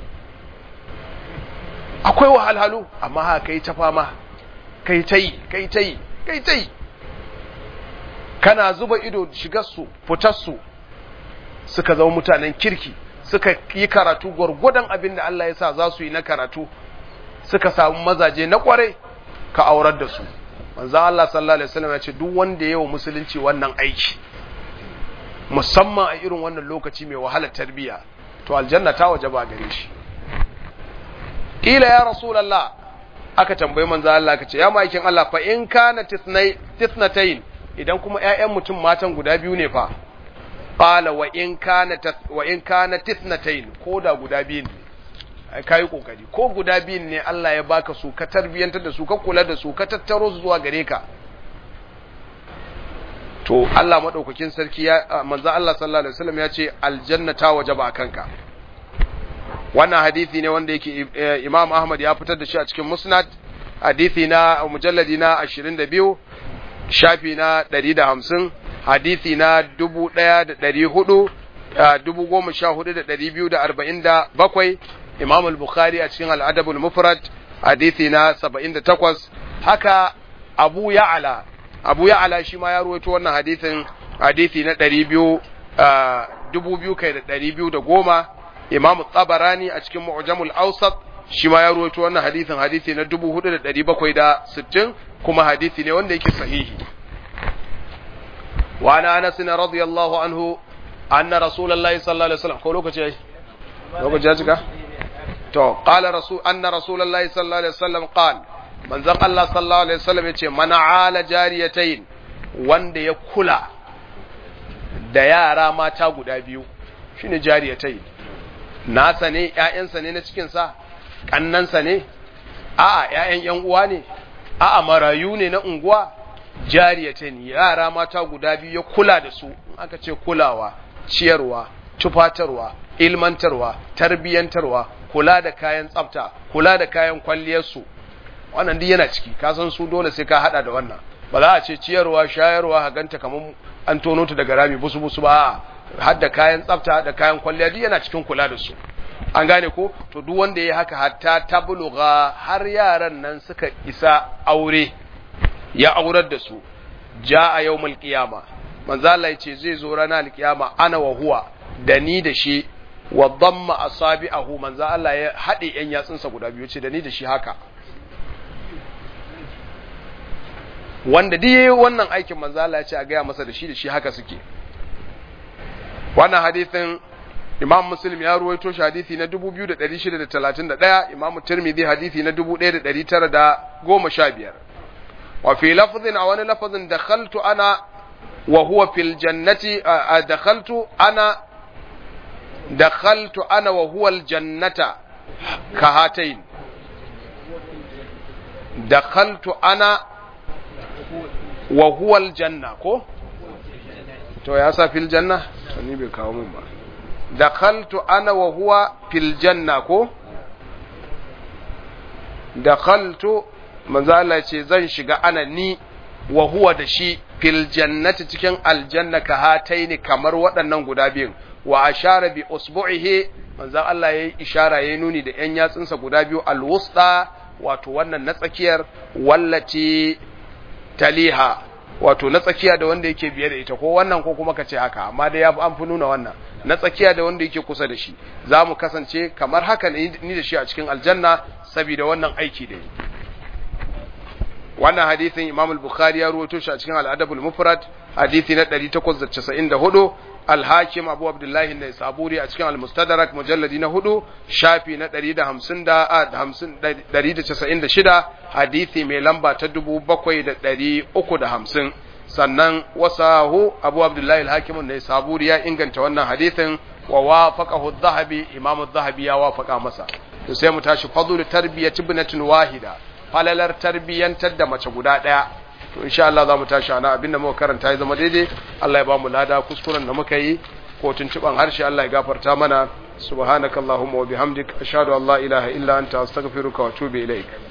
akwai wahalhalu amma haka kai ta fama kai ta yi kai ta yi kai ta yi kana zuba ido shigarsu fitarsu suka zama mutanen kirki suka yi karatu gwargwadon abin da Allah ya sa za su yi na karatu suka samu mazaje na kwarai ka aurar da su manzo Allah sallallahu alaihi wasallam ya ce duk wanda yayi wa musulunci wannan aiki musamman a irin wannan lokaci mai wahalar tarbiyya to aljanna ta waje ba gare shi ila ya rasulullah aka tambayi manzo Allah aka ce ya maikin Allah fa in kana tisnai tisnatayn idan kuma ƴaƴan mutum matan guda biyu ne fa qala wa in kana wa in kana tisnatayn ko da guda biyu ne kai kokari ko guda biyun ne Allah ya baka su ka tarbiyantar da su ka kula da su ka tattaro su zuwa gare ka to Allah madaukakin sarki ya manzo Allah sallallahu alaihi wasallam ya ce aljanna ta wajaba kanka wannan hadisi ne wanda yake Imam Ahmad ya fitar da shi a cikin Musnad hadisi na mujalladi na 22 shafi na 150 hadisi na 1400 14247 Imam al-Bukhari a cikin al-Adab al-Mufrad hadisi na 78 haka abu ya'ala abu ya'ala shi ma ya ruwaito wannan hadithin hadithi na 200 dubu biyu kai da ɗari biyu da goma imam tsabarani a cikin mu'jamul awsat shi ma ya ruwaito wannan hadithin hadithi na dubu hudu da ɗari bakwai da sittin kuma hadithi ne wanda yake sahihi wa ana anas radiyallahu anhu anna rasulullahi sallallahu alaihi wasallam ko lokaci yayi lokaci ya cika to qala rasul anna rasulullahi sallallahu alaihi wasallam qala manzon Allah sallallahu alaihi wasallam yace man ala jariyatayn wanda ya kula da yara mata guda biyu shine jariyatai nasa ne ƴaƴansa ne na cikin sa kannansa ne a'a ƴaƴan ƴan uwa ne a'a marayu ne na unguwa jariyatai yara mata guda biyu ya kula da su aka ce kulawa ciyarwa tufatarwa ilmantarwa tarbiyantarwa kula da kayan tsafta kula da kayan kwalliyarsu wannan duk yana ciki ka san su dole sai ka hada da wannan ba za a ce ciyarwa shayarwa haganta kamar an tono ta daga rami busu busu ba har da kayan tsafta da kayan kwalliya duk yana cikin kula da su an gane ko to duk wanda ya haka hatta tabluga har yaran nan suka isa aure ya aurar da su ja a yawmul qiyama manzo Allah yace zai zo ranar alkiyama ana wa huwa da ni da shi wa damma asabi'ahu manzo Allah ya hade yan yatsunsa guda biyu ce da ni da shi haka wanda duk yayi wannan aikin manzo Allah ya ce a gaya masa da shi da shi haka suke wannan hadisin Imam Muslim ya ruwaito shi hadisi na 2631 Imam Tirmidhi hadisi na 1915 wa fi lafzin a wani lafazin dakhaltu ana wa huwa fil jannati dakhaltu ana dakhaltu ana wa huwa al jannata kahatayn dakhaltu ana wa huwa aljanna ko to ya sa fil janna to ni bai kawo mun ba dakhaltu ana wa huwa fil janna ko dakhaltu manzo Allah ce zan shiga ana ni wa huwa da shi fil jannati cikin aljanna ka hataini kamar waɗannan guda biyun wa ashara bi usbu'ihi manzo Allah yayi ishara yayi nuni da yan yatsunsa guda biyu alwusta wato wannan na tsakiyar wallati taliha wato na tsakiya da wanda yake biye da ita ko wannan ko kuma ka ce haka amma dai ya fi an fi nuna wannan na tsakiya da wanda yake kusa da shi za mu kasance kamar haka ni da shi a cikin aljanna saboda wannan aiki da yi wannan hadithin imam al-bukhari ya ruwato shi a cikin al-adab al-mufrad hadithi na 894 al-hakim abu abdullahi ne saburi a cikin al-mustadrak mujalladi na hudu shafi na 196 hadithi mai lamba ta 7350 sannan wasahu abu abdullahi al-hakim ne saburi ya inganta wannan hadithin wa wafaqahu adh-dhahabi imam adh-dhahabi ya wafaqa masa to sai mu tashi fadlu tarbiyati ibnatin wahida falalar tarbiyyantar da mace guda ɗaya to insha Allah za mu tashi ana abinda muka karanta ya zama daidai Allah ya ba mu lada kuskuren da muka yi ko tuntuban harshe Allah ya gafarta mana subhanakallahumma wa bihamdik ashhadu an la ilaha illa anta astaghfiruka wa atubu ilaik